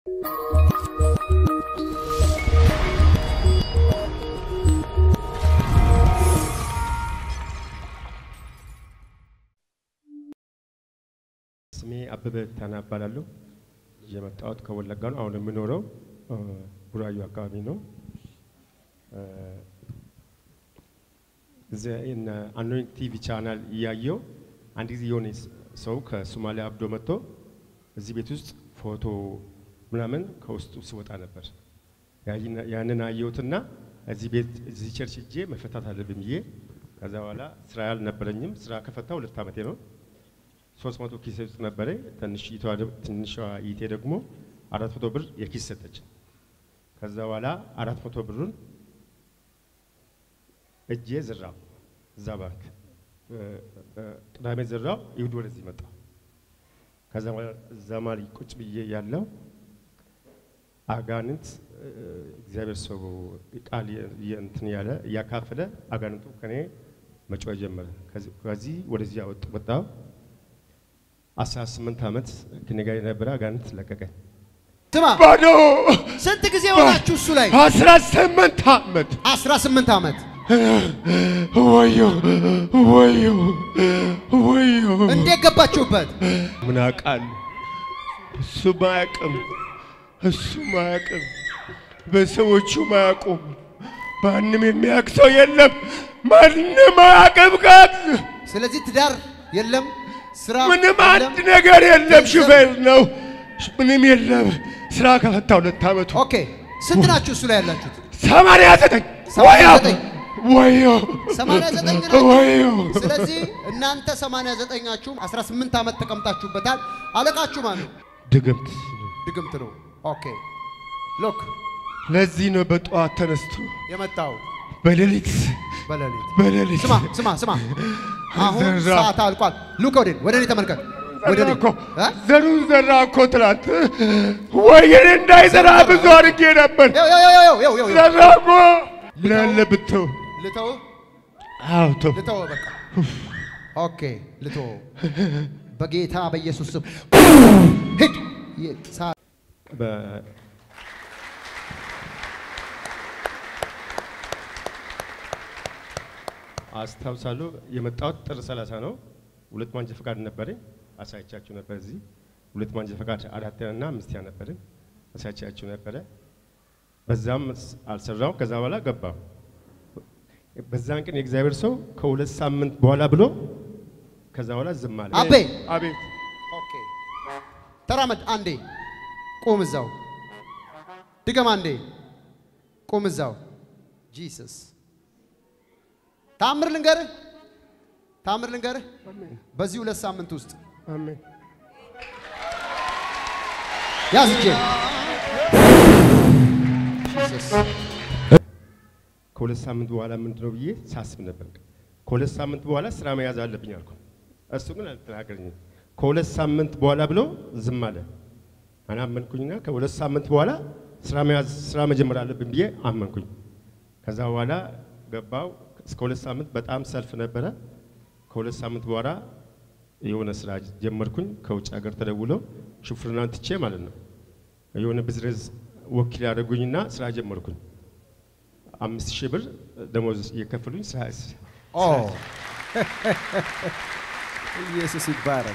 ስሜ አበበ ታና እባላለሁ። የመጣሁት ከወለጋ ነው። አሁን የምኖረው እ፣ ቡራዩ አካባቢ ነው። እ፣ እዚያ እነ አኖይንግ ቲቪ ቻናል እያየው አንድ ጊዜ የሆነ ሰው ከሶማሊያ አብዶ መጥቶ እዚህ ቤት ውስጥ ፎቶ ምናምን ከውስጡ ሲወጣ ነበር። ያይና- ያንን አየሁትና እዚህ ቤት እዚህ ቸርች ሄጄ መፈታት አለብኝ ብዬ ከዛ በኋላ ስራ አልነበረኝም። ስራ ከፈታ ሁለት ዓመቴ ነው። ሶስት መቶ ኪስ ውስጥ ነበረ። ትንሿ ትንሿ ይቴ ደግሞ አራት መቶ ብር የኪስ ሰጠች። ከዛ በኋላ አራት መቶ ብሩን እጄ ዝራው እዛ ባንክ እ፣ እ፣ ቅዳሜ ዝራው፣ ይሁድ ወደዚህ መጣ። ከዛ በኋላ እዛ ማል ቁጭ ብዬ ያለው አጋንንት እ፣ እግዚአብሔር ሰው ቃል የ- የ- እንትን ያለ እያካፈለ አጋንንቱ ከኔ መጮህ ጀመረ። ከዚህ- ከዚህ ወደዚህ ወጥ- ወጣው። አስራ ስምንት ዓመት ከኔ ጋር የነበረ አጋንንት ለቀቀኝ። ስማ ባዶ ስንት ጊዜ ሆናችሁ እሱ ላይ? አስራ ስምንት ዓመት 18 ዓመት። ወዮ ወዮ ወዮ እንዴት ገባችሁበት? ምን አውቃለሁ። እሱ ማያውቅም፣ እሱ ማያውቅም፣ በሰዎቹ ማያውቁም። ማንም የሚያውቅ ሰው የለም። ማንም አያውቅም። ጋር ስለዚህ ትዳር የለም፣ ስራ ምንም የለም። አንድ ነገር የለም። ሹፌር ነው፣ ምንም የለም። ስራ ከፈታ ሁለት ዓመቱ ኦኬ ስንት ናችሁ እሱ ላይ ያላችሁት? ሰማንያ ዘጠኝ ሰማንያ ወዮ ዘጠኝ ወዮ 89 ናችሁ። ወዮ ስለዚህ እናንተ 89ኛችሁም 18 ዓመት ተቀምጣችሁበታል። አለቃችሁ ማን ነው? ድግምት ድግምት ነው። ኦኬ ሎክ ለዚህ ነው በጠዋት ተነስቶ የመጣው በሌሊት በሌሊት በሌሊት ስማ ስማ ስማ፣ አሁን ዘራ። ሰዓት አልቋል። ሉክ ወደ ወደ እኔ ተመልከት። ወደ ዘራ እኔ እኮ እ? ዘሩን ዘራ እኮ ትላንት ወይኔ እንዳይዘራ ብዙ አድርጌ ነበር። ያው ያው ያው ያው ያው ያው ዘራ እኮ ምን አለ ብተው። ልተው አዎ ተው። ልተው በቃ ኦኬ ልተው በጌታ በኢየሱስ ስም ሂድ ይ- ሰዓት በ- አስታውሳለሁ የመጣሁት ጥር 30 ነው። ሁለት ማንጃ ፈቃድ ነበረኝ አሳይቻችሁ ነበር። እዚህ ሁለት ማንጃ ፈቃድ አራተኛና አምስተኛ ነበረኝ አሳይቻችሁ ነበረ። በዛም ስ- አልሰራው። ከዛ በኋላ ገባሁ። በዛን ቀን የእግዚአብሔር ሰው ከሁለት ሳምንት በኋላ ብሎ ከዛ በኋላ ዝም አለ። አቤ አቤት ኦኬ ተራመድ አንዴ ቁም እዛው ድገም አንዴ ቁም እዛው ጂሰስ ታምር ልንገርህ ታምር ልንገርህ በዚህ ሁለት ሳምንት ውስጥ አሜን። ያዝ እጄን ጂሰስ ከሁለት ሳምንት በኋላ ምንድን ነው ብዬ ሳስብ ነበር። ከሁለት ሳምንት በኋላ ስራ መያዝ አለብኝ አልኩ። እሱ ግን አልተናገረኝም። ከሁለት ሳምንት በኋላ ብሎ ዝም አለ። አናመንኩኝና ከሁለት ሳምንት በኋላ ስራ መያዝ ስራ መጀመር አለብኝ ብዬ አመንኩኝ። ከዛ በኋላ ገባው። እስከ ሁለት ሳምንት በጣም ሰልፍ ነበረ። ከሁለት ሳምንት በኋላ የሆነ ስራ ጀመርኩኝ። ከውጭ ሀገር ተደውለው ሹፍርናን ትቼ ማለት ነው የሆነ ቢዝነስ ወኪል ያደረጉኝና ስራ ጀመርኩኝ። አምስት ሺህ ብር ደሞዝ እየከፈሉኝ ስራ ኦ ኢየሱስ ይባረክ።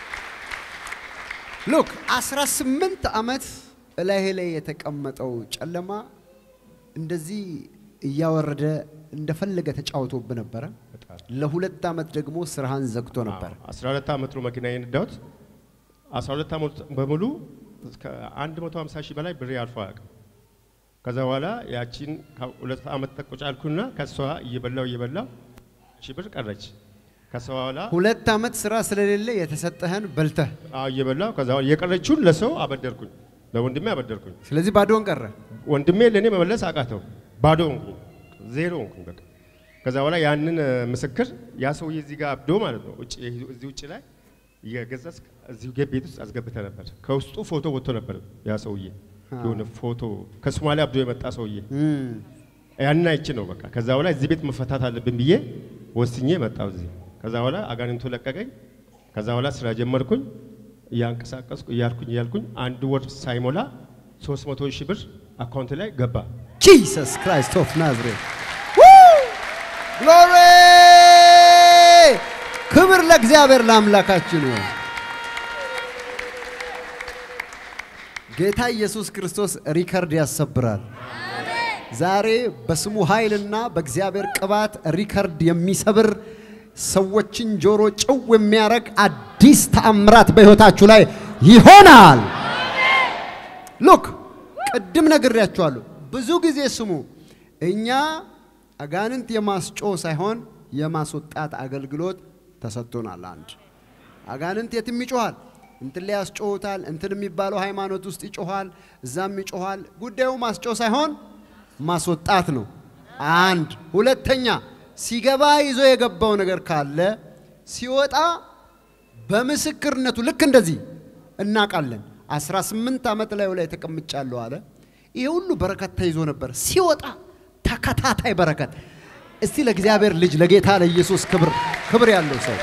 ሉክ 18 ዓመት እላይህ ላይ የተቀመጠው ጨለማ እንደዚህ እያወረደ እንደፈለገ ተጫውቶብህ ነበረ። ለሁለት ዓመት ደግሞ ስራህን ዘግቶ ነበር። 12 ዓመት ነው መኪና የነዳሁት። 12 ዓመት በሙሉ እስከ 150 ሺህ በላይ ብሬ አልፎ አያውቅም። ከዛ በኋላ ያቺን ሁለት ዓመት ተቆጫልኩና ከሷ እየበላው እየበላው ሺህ ብር ቀረች። ከሷ በኋላ ሁለት ዓመት ስራ ስለሌለ የተሰጠህን በልተህ፣ አዎ እየበላው ከዛ በኋላ የቀረችውን ለሰው አበደርኩኝ፣ ለወንድሜ አበደርኩኝ። ስለዚህ ባዶን ቀረ። ወንድሜ ለእኔ መመለስ አቃተው። ባዶ ሆንኩኝ፣ ዜሮ ሆንኩኝ በቃ። ከዛ በኋላ ያንን እ፣ ምስክር ያ ሰውዬ እዚህ ጋር አብዶ ማለት ነው ውጭ እዚህ ውጭ ላይ እየገዛስ እዚሁ ጌ- ቤት ውስጥ አስገብተ ነበር። ከውስጡ ፎቶ ወጥቶ ነበር ያ ሰውዬ የሆነ ፎቶ ከሶማሊያ አብዶ የመጣ ሰውዬ እም፣ ያንን አይቼ ነው በቃ። ከዛ በኋላ እዚህ ቤት መፈታት አለብን ብዬ ወስኜ መጣሁ እዚህ። ከዛ በኋላ አጋንንቱ ለቀቀኝ። ከዛ በኋላ ስራ ጀመርኩኝ እያንቀሳቀስኩ እያልኩኝ እያልኩኝ አንድ ወር ሳይሞላ 300 ሺህ ብር አካውንት ላይ ገባ። ጂሰስ ክራይስት ኦፍ ናዝሬት ግሎሪ! ክብር ለእግዚአብሔር ለአምላካችን ይሁን። ጌታ ኢየሱስ ክርስቶስ ሪከርድ ያሰብራል። ዛሬ በስሙ ኃይልና በእግዚአብሔር ቅባት ሪከርድ የሚሰብር ሰዎችን ጆሮ ጭው የሚያደርግ አዲስ ተአምራት በሕይወታችሁ ላይ ይሆናል። ሉክ ቅድም ነግሬያችኋለሁ። ብዙ ጊዜ ስሙ፣ እኛ አጋንንት የማስጮ ሳይሆን የማስወጣት አገልግሎት ተሰጥቶናል። አንድ አጋንንት የትም ይጮኋል፣ እንትን ላይ ያስጮሁታል። እንትን የሚባለው ሃይማኖት ውስጥ ይጮኋል፣ እዛም ይጮኋል። ጉዳዩ ማስጮ ሳይሆን ማስወጣት ነው። አንድ ሁለተኛ፣ ሲገባ ይዞ የገባው ነገር ካለ ሲወጣ በምስክርነቱ ልክ እንደዚህ እናውቃለን። 18 ዓመት ላዩ ላይ ተቀምጫለሁ አለ። ይሄ ሁሉ በረከት ተይዞ ነበር። ሲወጣ ተከታታይ በረከት። እስቲ ለእግዚአብሔር ልጅ ለጌታ ለኢየሱስ ክብር ክብር ያለው ሰው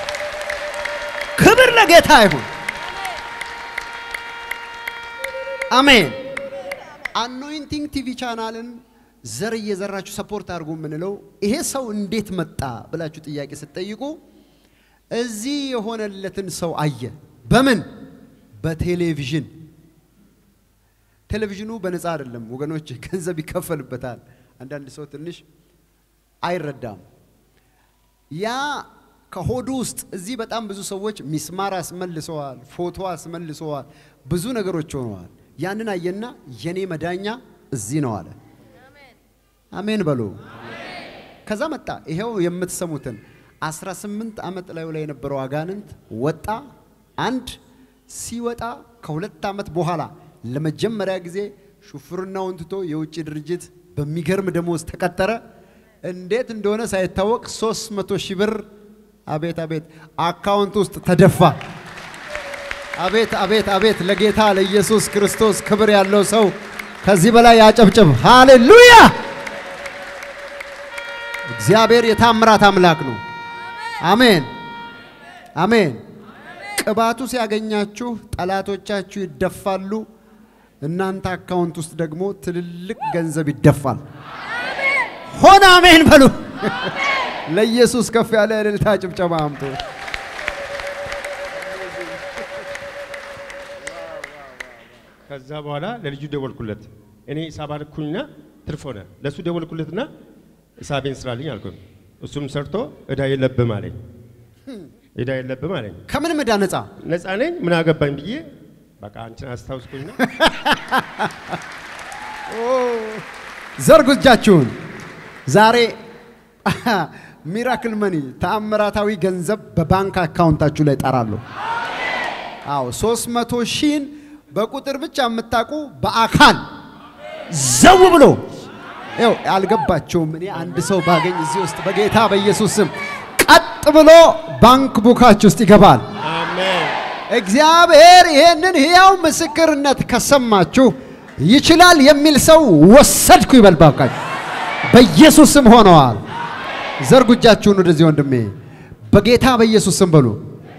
ክብር ለጌታ ይሁን። አሜን። አኖይንቲንግ ቲቪ ቻናልን ዘር እየዘራችሁ ሰፖርት አድርጉ የምንለው ይሄ ሰው እንዴት መጣ ብላችሁ ጥያቄ ስትጠይቁ እዚህ የሆነለትን ሰው አየ። በምን? በቴሌቪዥን። ቴሌቪዥኑ በነፃ አይደለም ወገኖች፣ ገንዘብ ይከፈልበታል። አንዳንድ ሰው ትንሽ አይረዳም። ያ ከሆዱ ውስጥ እዚህ በጣም ብዙ ሰዎች ሚስማር አስመልሰዋል፣ ፎቶ አስመልሰዋል፣ ብዙ ነገሮች ሆነዋል። ያንን አየና የኔ መዳኛ እዚህ ነው አለ። አሜን በሉ። ከዛ መጣ። ይሄው የምትሰሙትን 18 ዓመት ላዩ ላይ የነበረው አጋንንት ወጣ። አንድ ሲወጣ ከሁለት ዓመት በኋላ ለመጀመሪያ ጊዜ ሹፍርናውን ትቶ የውጭ ድርጅት በሚገርም ደሞዝ ተቀጠረ። እንዴት እንደሆነ ሳይታወቅ 300 ሺህ ብር አቤት አቤት አካውንት ውስጥ ተደፋ። አቤት አቤት አቤት! ለጌታ ለኢየሱስ ክርስቶስ ክብር ያለው ሰው ከዚህ በላይ ያጨብጭብ። ሃሌሉያ! እግዚአብሔር የታምራት አምላክ ነው። አሜን አሜን። ቅባቱ ሲያገኛችሁ ጠላቶቻችሁ ይደፋሉ። እናንተ አካውንት ውስጥ ደግሞ ትልልቅ ገንዘብ ይደፋል። ሆነ አሜን በሉ። ለኢየሱስ ከፍ ያለ እልልታ ጭብጨባ አምጡ። ከዛ በኋላ ለልጁ ደወልኩለት። እኔ ሂሳብ አልኩኝና ትርፍ ሆነ። ለእሱ ደወልኩለትና ሂሳቤን ስራልኝ አልኩኝ። እሱም ሰርቶ እዳ የለብም አለኝ። እዳ የለብም አለኝ። ከምን ዕዳ ነፃ? ነፃ ነኝ ምን አገባኝ ብዬ በቃ አንቺን አስታውስኩኝና ዘርጉ እጃችሁን። ዛሬ ሚራክል መኒ ተአምራታዊ ገንዘብ በባንክ አካውንታችሁ ላይ ጠራለሁ። አዎ ሶስት መቶ ሺህን በቁጥር ብቻ የምታውቁ በአካል ዘው ብሎ ይኸው አልገባቸውም። እኔ አንድ ሰው ባገኝ እዚህ ውስጥ በጌታ በኢየሱስ ስም ቀጥ ብሎ ባንክ ቡካችሁ ውስጥ ይገባል። አሜን እግዚአብሔር ይሄንን ሕያው ምስክርነት ከሰማችሁ ይችላል የሚል ሰው ወሰድኩ ይበል ባካችሁ። በኢየሱስ ስም ሆነዋል። ዘርጉ እጃችሁን ወደዚህ ወንድሜ፣ በጌታ በኢየሱስ ስም በሉ።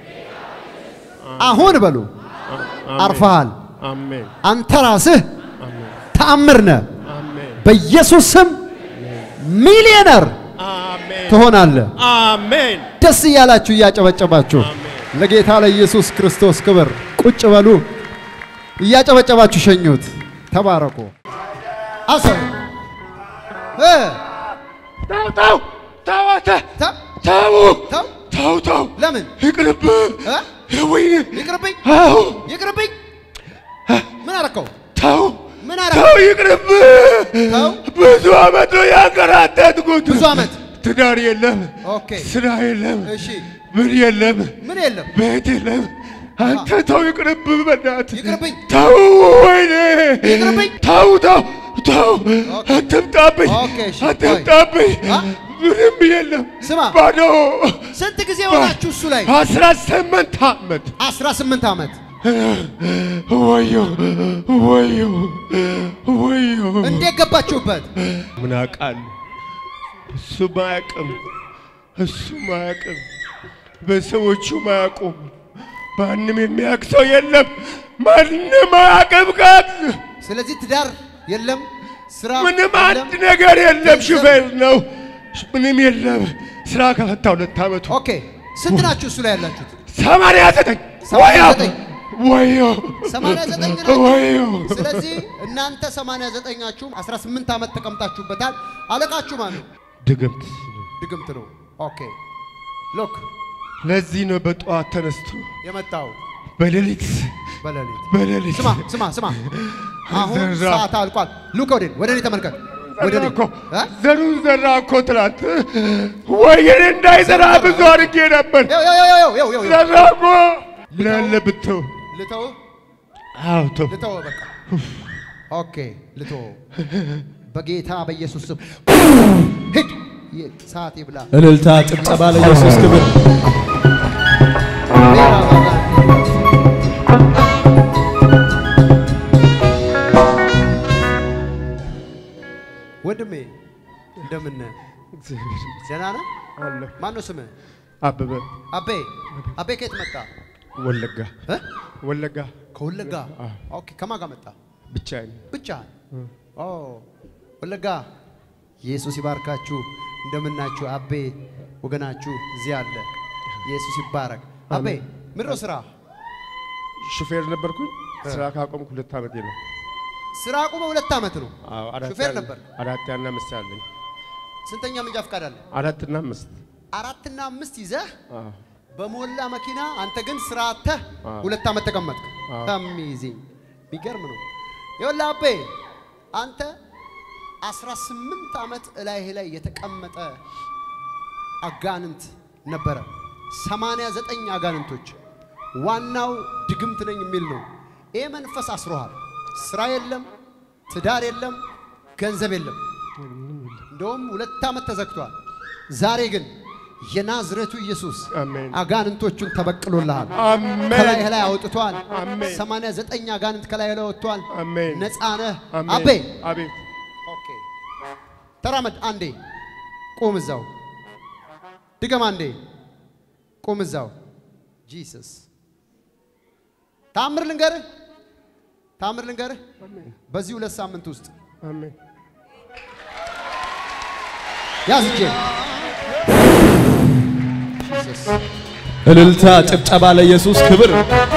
አሁን በሉ አርፈሃል። አሜን አንተ ራስህ አሜን ተአምር ነህ። አሜን በኢየሱስ ስም ሚሊዮነር አሜን ትሆናለህ። አሜን ደስ እያላችሁ እያጨበጨባችሁ አሜን። ለጌታ ለኢየሱስ ክርስቶስ ክብር ቁጭ በሉ። እያጨበጨባችሁ ሸኙት። ተባረኩ። አሰብ እ ተው ተው ተው አንተ ተ- ተው ተው ተው ተው ለምን ይቅርብህ እ? ወይኔ ይቅርብኝ አዎ ይቅርብኝ። ምን አረከው? ተው ምን ተው አረከው? ይቅርብህ ተው ብዙ ዓመት ነው ያንከራተትኩት ብዙ ዓመት ትዳር የለም ኦኬ። ስራ የለም እሺ ምን የለም ምን የለም ቤት የለም አንተ ተው ይቅርብህ በእናትህ ይቅርብኝ። ተው ወይኔ ይቅርብኝ። ተው ተው ተው ኦኬ። አትምጣብኝ ኦኬ፣ እሺ፣ አትምጣብኝ አ? ምንም የለም ስማ ባዶ ስንት ጊዜ ሆናችሁ እሱ ላይ? አስራ ስምንት ዓመት 18 ዓመት ወዮ ወዮ ወዮ እንዴት ገባችሁበት? ምን አውቃለሁ እሱ ማያውቅም እሱ ማያውቅም በሰዎቹ ማያውቁም ማንም የሚያውቅ ሰው የለም ማንም አያውቅም ጋር ስለዚህ ትዳር የለም፣ ስራ ምንም የለም። አንድ ነገር የለም። ገንዘብ- ሹፌር ነው። ምንም የለም። ስራ ከፈታ ሁለት ዓመቱ ኦኬ ስንት ናችሁ እሱ ላይ ያላችሁት? ሰማንያ ዘጠኝ ሰማንያ ወዮ ዘጠኝ ወዮ 89 ናችሁ። ወዮ ስለዚህ እናንተ 89ኛችሁም 18 ዓመት ተቀምጣችሁበታል። አለቃችሁ ማን ነው? ድግምት ድግምት ነው። ኦኬ ሎክ ለዚህ ነው በጠዋት ተነስቶ የመጣው በሌሊት በሌሊት በሌሊት ስማ ስማ ስማ፣ አሁን ዘራ። ሰዓት አልቋል። ሉክ ወደ ወደ እኔ ተመልከት። ወደ እኔ ዘራ እኮ እ? ዘሩን ዘራ እኮ ትላት ወይኔ እንዳይዘራ ብዙ አድርጌ ነበር። ይኸው ይኸው ይኸው ይኸው ይኸው ይኸው። ዘራ እኮ ምን አለ ብተው ልተው አዎ ተው ልተው በቃ ኦኬ ልተው በጌታ በኢየሱስ ስም ሂድ። ይህ ሰዓት ይብላ። እልልታ፣ ጭብጨባ ለኢየሱስ ክብር። ወንድሜ እንደምን ነህ? ደህና ነህ? አለሁ ማን ነው ስምህ? አበበ አቤ አቤ ከየት መጣ? ወለጋ እ? ወለጋ ከወለጋ። አዎ። ኦኬ ከማን ጋር መጣ? ብቻዬን ብቻ ኦ ወለጋ። ኢየሱስ ይባርካችሁ። እንደምናችሁ አቤ ወገናችሁ እዚህ አለ። ኢየሱስ ይባረክ። አቤ ምንድን ነው ስራ? ሹፌር ነበርኩኝ። ስራ ካቆምኩ ሁለት ዓመቴ ነው። ስራ አቁመ ሁለት ዓመት ነው። አዎ አራት ሹፌር ያለ- ነበር። አራት ያና አምስት አለኝ። ስንተኛ መንጃ ፈቃድ አለ? አራትና አምስት አራትና አምስት ይዘህ አዎ በሞላ መኪና አንተ ግን ስራ አጥተህ አዎ። ሁለት ዓመት ተቀመጥክ። አዎ። አሜዚንግ የሚገርም ነው። ይኸውልህ አቤ አንተ 18 ዓመት እላይህ ላይ የተቀመጠ አጋንንት ነበረ። 89 አጋንንቶች ዋናው ድግምት ነኝ የሚል ነው። ይህ መንፈስ አስሮሃል። ስራ የለም፣ ትዳር የለም፣ ገንዘብ የለም። እንደውም ሁለት ዓመት ተዘግቷል። ዛሬ ግን የናዝሬቱ ኢየሱስ አሜን አጋንንቶቹን ተበቅሎልሃል። አሜን ከላይህ ላይ አውጥቷል። አሜን 89 አጋንንት ከላይ ላይ ወጥቷል። አሜን ነፃ ነህ። አሜን አቤ አቤት ኦኬ፣ ተራመድ አንዴ፣ ቁም እዛው። ድገም አንዴ፣ ቁም እዛው። ጂሰስ ታምር ልንገርህ፣ ታምር ልንገርህ። በዚህ ሁለት ሳምንት ውስጥ አሜን ያዝ እጄን። ጂሰስ እልልታ፣ ጭብጨባ ለኢየሱስ ክብር።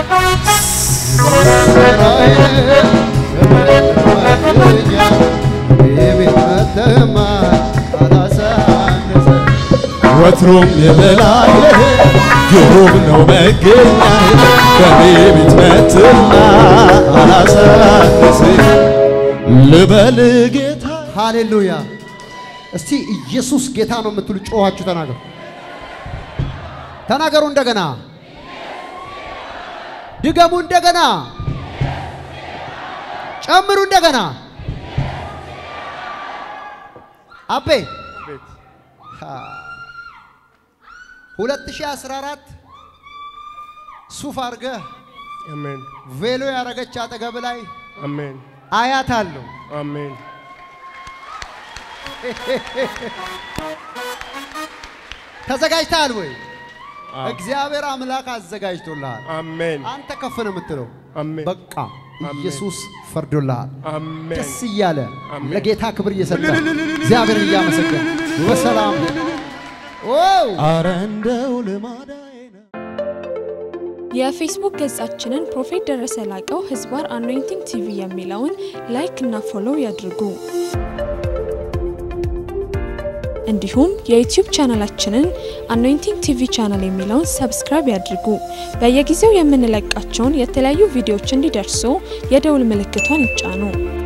ወትሮም የበላይ ግሩም ነው መገኛዬ በኔ ቤት መትና አላሳንስ ልበል ጌታ ሃሌሉያ! እስቲ ኢየሱስ ጌታ ነው የምትሉ ጮኻችሁ ተናገሩ። ተናገሩ እንደገና፣ ድገሙ እንደገና፣ ጨምሩ እንደገና። አቤ አቤት 2014 ሱፍ አድርገህ አሜን ቬሎ ያረገች አጠገብ ላይ አሜን አያት አለው። አሜን ተዘጋጅተሃል ወይ? አዎ። እግዚአብሔር አምላክ አዘጋጅቶልሃል። አሜን አንተ ከፍ ነው የምትለው። አሜን በቃ አሜን። ኢየሱስ ፈርዶልሃል። አሜን ደስ እያለ አሜን። ለጌታ ክብር እየሰጠ እግዚአብሔርን እያመሰገን በሰላም ዋው አረ እንደው ልማዳዬ ነው የፌስቡክ ገጻችንን ፕሮፌት ደረሰ ላቀው ህዝባር አኖይንቲንግ ቲቪ የሚለውን ላይክ እና ፎሎው ያድርጉ። እንዲሁም የዩቲዩብ ቻናላችንን አኖይንቲንግ ቲቪ ቻናል የሚለውን ሰብስክራይብ ያድርጉ። በየጊዜው የምንለቃቸውን የተለያዩ ቪዲዮዎች እንዲደርሱ የደውል ምልክቷን ይጫኑ።